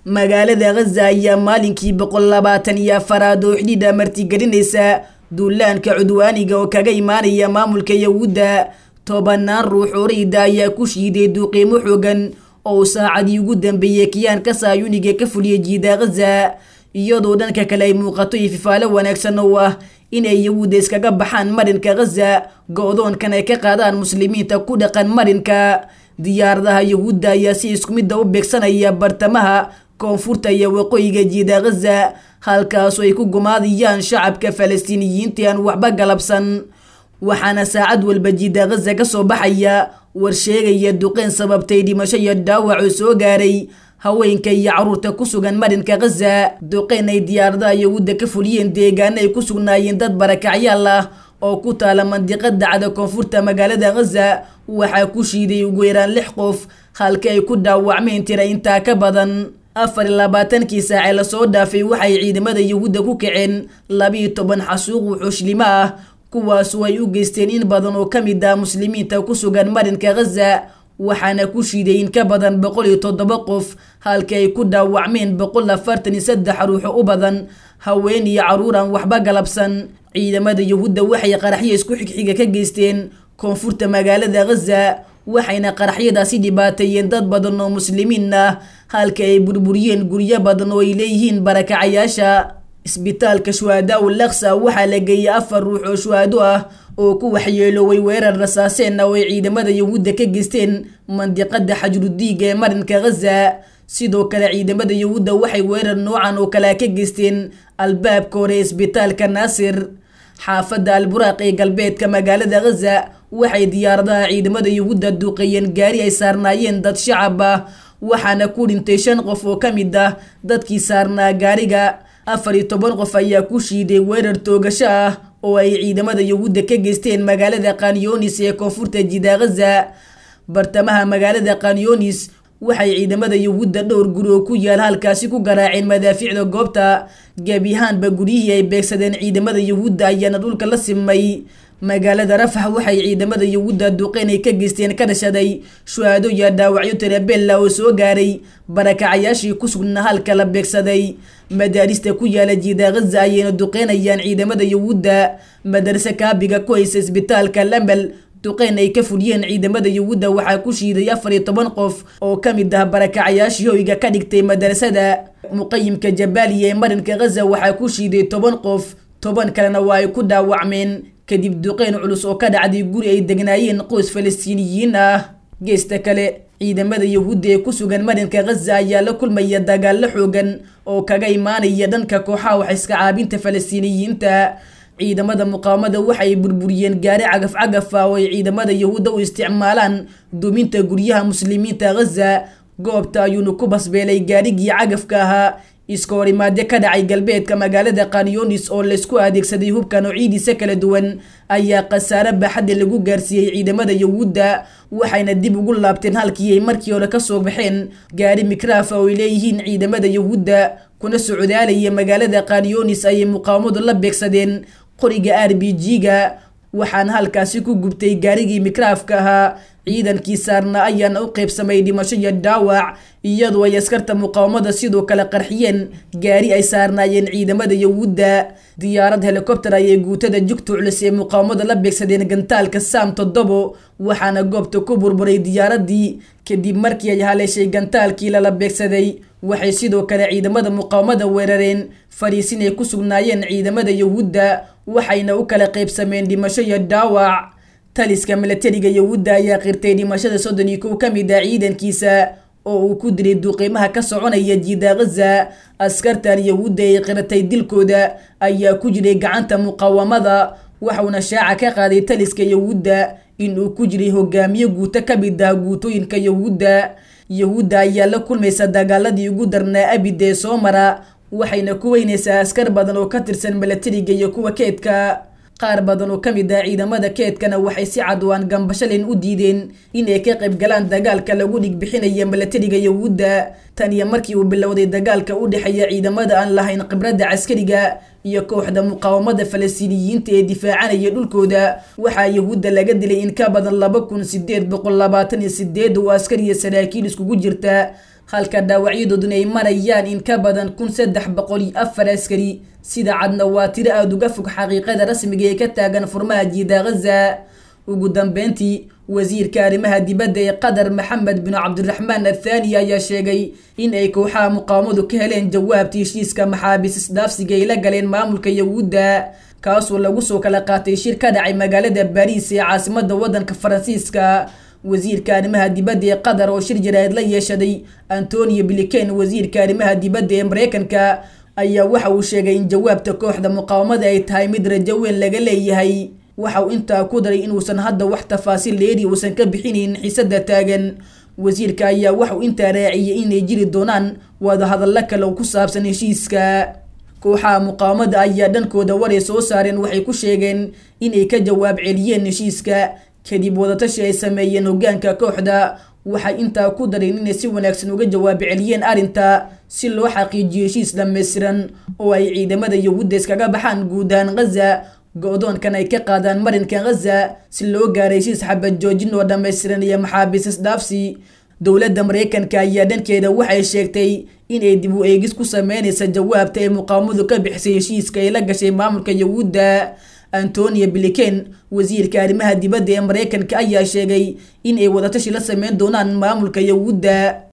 magaalada khaza ayaa maalinkii boqol labaatan iyo afaraad oo xidhiidha martigelinaysa duulaanka cudwaaniga oo kaga imaanaya maamulka yahuudda tobanaan ruux oo rayda ayaa ku shiiday duuqiimo xoogan oo saacadii ugu dambeeyey kiyaanka saayuniga ka fuliyay jiida khaza iyadoo dhanka kale ay muuqato ififaalo wanaagsan oo ah inay yahuudda iskaga baxaan marinka khaza go-doonkan ay ka qaadaan muslimiinta ku dhaqan marinka diyaaradaha yahuudda ayaa si isku midda u beegsanaya bartamaha koonfurta iyo waqooyiga jiida khaza halkaasoo ay ku gumaadiyaan shacabka falastiiniyiinta aan waxba galabsan waxaana saacad walba jiida khaza ka soo baxaya war sheegaya duqeyn sababtay dhimasho iyo dhaawac oo soo gaaray haweenka iyo caruurta ku sugan marinka khaza duqeyn ay diyaaradaha yahuudda ka fuliyeen deegaano ay ku sugnaayeen dad barakacyaal ah oo ku taala mandiqada cada koonfurta magaalada khaza waxaa ku shiiday ugu yaraan lix qof halka ay ku dhaawacmeen tira intaa ka badan afar iyo labaatankii saacee lasoo dhaafay waxay ciidamada yahuudda ku kaceen labiiyo toban xasuuq wuxuushlimo ah kuwaasoo ay u geysteen in badan oo ka mid ah muslimiinta ku sugan marinka khaza waxaana ku shiiday in ka badan boqol iyo toddoba qof halka ay ku dhaawacmeen boqol afartan iyo saddex ruuxo u badan haween iyo caruur aan waxba galabsan ciidamada yahuudda waxay qaraxyo isku xigxiga ka geysteen koonfurta magaalada khaza waxayna qaraxyadaasi dhibaateeyeen dad badan oo muslimiin ah halka ay burburiyeen guryo badan oo ay leeyihiin barakacayaasha isbitaalka shuhadaa u laksa waxaa la geeyay afar ruux oo shuhado ah oo ku waxyeelooway weerar rasaaseen ah oo ay ciidamada yahuudda ka geysteen mandiqada xajrudiiga ee marinka khaza sidoo kale ciidamada yahuudda waxay weerar noocan oo kale ka geysteen albaabka hore isbitaalka naasir xaafadda alburaaq ee galbeedka magaalada khaza waxay diyaaradaha ciidamada yahuudda duuqeeyeen gaari ay saarnaayeen dad shacab ah waxaana ku dhintay shan qof oo ka mid ah dadkii saarnaa gaariga afar iyo toban qof ayaa ku shiiday weerar toogasho ah oo ay ciidamada yahuudda ka geysteen magaalada kanyonis ee koonfurta jida khaza bartamaha magaalada kanyonis waxay ciidamada yahuudda dhowr guri oo ku yaal halkaasi ku garaaceen madaafiicda goobta gebi ahaanba guryihii ay beegsadeen ciidamada yahuudda ayaana dhulka la simay magaalada rafax waxay ciidamada yahuudda duqeyn ay ka geysteen ka dhashaday shuhaado iyo dhaawacyo tirabella oo soo gaaray barakacayaashii ku sugnaa halka la beegsaday madaarista ku yaala jiida khaza ayayna duqeynayaan ciidamada yahuudda madarse kaabiga ku haysa isbitaalka lambel duqeyn ay ka fuliyeen ciidamada yahuudda waxaa ku shiiday afar iyo toban qof oo ka mid ah barakacayaashii hoyga ka dhigtay madarasada muqayimka jabaaliya ee marinka khaza waxaa ku shiiday toban qof toban kalena waa ay ku dhaawacmeen kadib duqeyn culus oo ka dhacday guri ay degnaayeen qoys falastiiniyiin ah geesta kale ciidamada yahuudda ee ku sugan marinka khaza ayaa la kulmaya dagaallo xoogan oo kaga imaanaya dhanka kooxaha wax iska caabinta falastiiniyiinta ciidamada muqaawamada waxay burburiyeen gaari cagaf cagaf ah oo ay ciidamada yahuudda u isticmaalaan duminta guryaha muslimiinta khaza goobta ayuuna ku basbeelay gaarigii cagafka ahaa iska horimaadyo ka dhacay galbeedka magaalada kanyonis oo laysku adeegsaday hubka noocidiisa kala duwan ayaa khasaare baaxadda lagu gaarsiiyey ciidamada yahuudda waxayna dib ugu laabteen halkii ay markii hore kasoo baxeen gaari mikraafa oo ay leeyihiin ciidamada yahuudda kuna socdaalaya magaalada kanyonis ayay muqaawamadu la beegsadeen qoriga r b g-ga waxaana halkaasi ku gubtay gaarigii mikraafka ahaa ciidankii saarna ayaana u qaybsamay dhimasho iyo dhaawac iyadoo ay askarta muqaawamada sidoo kale qarxiyeen gaari ay saarnaayeen ciidamada yahuudda diyaarad helikobter ayay guutada jugta culus ee muqaawamada la beegsadeen gantaalka saam toddobo waxaana goobta ku burburay diyaaradii kadib markii ay haleeshay gantaalkii lala beegsaday waxay sidoo kale ciidamada muqaawamada weerareen fariisin ay ku sugnaayeen ciidamada yahuudda waxayna u kala qaybsameen dhimasho iyo dhaawac taliska milatariga yahuudda ayaa qirtay dhimashada soddon iyo kow ka mid ah ciidankiisa oo uu ku dilay duuqiimaha ka soconaya jiida khaza askartan yahuudda ay qiratay dilkooda ayaa ku jiray gacanta muqaawamada waxauna shaaca ka qaaday taliska yahuudda in uu ku jiray hogaamiye guuto ka mid ah guutooyinka yahuudda yahuudda ayaa la kulmaysa dagaaladii ugu darnaa abid ee soo mara waxayna ku weynaysaa askar badan oo ka tirsan milatariga iyo kuwa keedka qaar badan oo ka mid ah ciidamada keedkana waxay si cadwaan gambashalin u diideen inay ka qayb galaan dagaalka lagu dhigbixinaya milatariga yahuudda tan iyo markii uu bilowday dagaalka u dhexeeya ciidamada aan lahayn khibradda caskariga iyo kooxda muqaawamada falastiiniyiinta ee difaacanaya dhulkooda waxaa yahuudda laga dilay in ka badan laba kun sideed boqol labaatan iyo sideed oo askar iyo saraakiil iskugu jirta halka dhaawacyadooduna ay marayaan in ka badan kun saddex boqol iyo afar askari sida cadna waa tiro aada uga fog xaqiiqada rasmiga ee ka taagan furmaha jiida ghaza ugu dambeyntii wasiirka arrimaha dibadda ee qatar maxamed bin cabdiraxmaan athaani ayaa sheegay in ay kooxaha muqaawamadu ka heleen jawaabta heshiiska maxaabiis isdhaafsiga ay la galeen maamulka yahuudda kaasoo lagu soo kala qaatay shir ka dhacay magaalada baariis ee caasimada waddanka faransiiska wasiirka arrimaha dibadda ee qatar oo shir jaraa'id la yeeshaday antonio bliken wasiirka arrimaha dibadda ee mareykanka ayaa waxa uu sheegay in jawaabta kooxda muqaawamada ay tahay mid rajo weyn laga leeyahay waxa uu intaa ku daray inuusan hadda wax tafaasiil dheeri uusan ka bixinayn xiisada taagan wasiirka ayaa waxauu intaa raaciyay inay jiri doonaan wadahadallo kale oo ku saabsan heshiiska kooxaha muqaawamada ayaa dhankooda waray soo saareen waxay ku sheegeen inay ka jawaab celiyeen heshiiska kadib wadatashi ay sameeyeen hogaanka kooxda waxay intaa ku dareen inay si wanaagsan uga jawaab celiyeen arrinta si loo xaqiijiyo heshiis dhammaystiran oo ay ciidamada yahuudda iskaga baxaan guud ahaan ghaza go-doonkan ay ka qaadaan marinka ghaza si loo gaaray heshiis xabad joojin oo dhammaystiran iyo maxaabiis isdhaafsi dowladda mareykanka ayaa dhankeeda waxay sheegtay inay dib u eegis ku sameynaysa jawaabta ay muqaawamadu ka bixisay heshiiska ay la gashay maamulka yahuudda antonio bliken wasiirka arrimaha dibadda ee mareykanka ayaa sheegay in ay wadatashi la sameyn doonaan maamulka yahuudda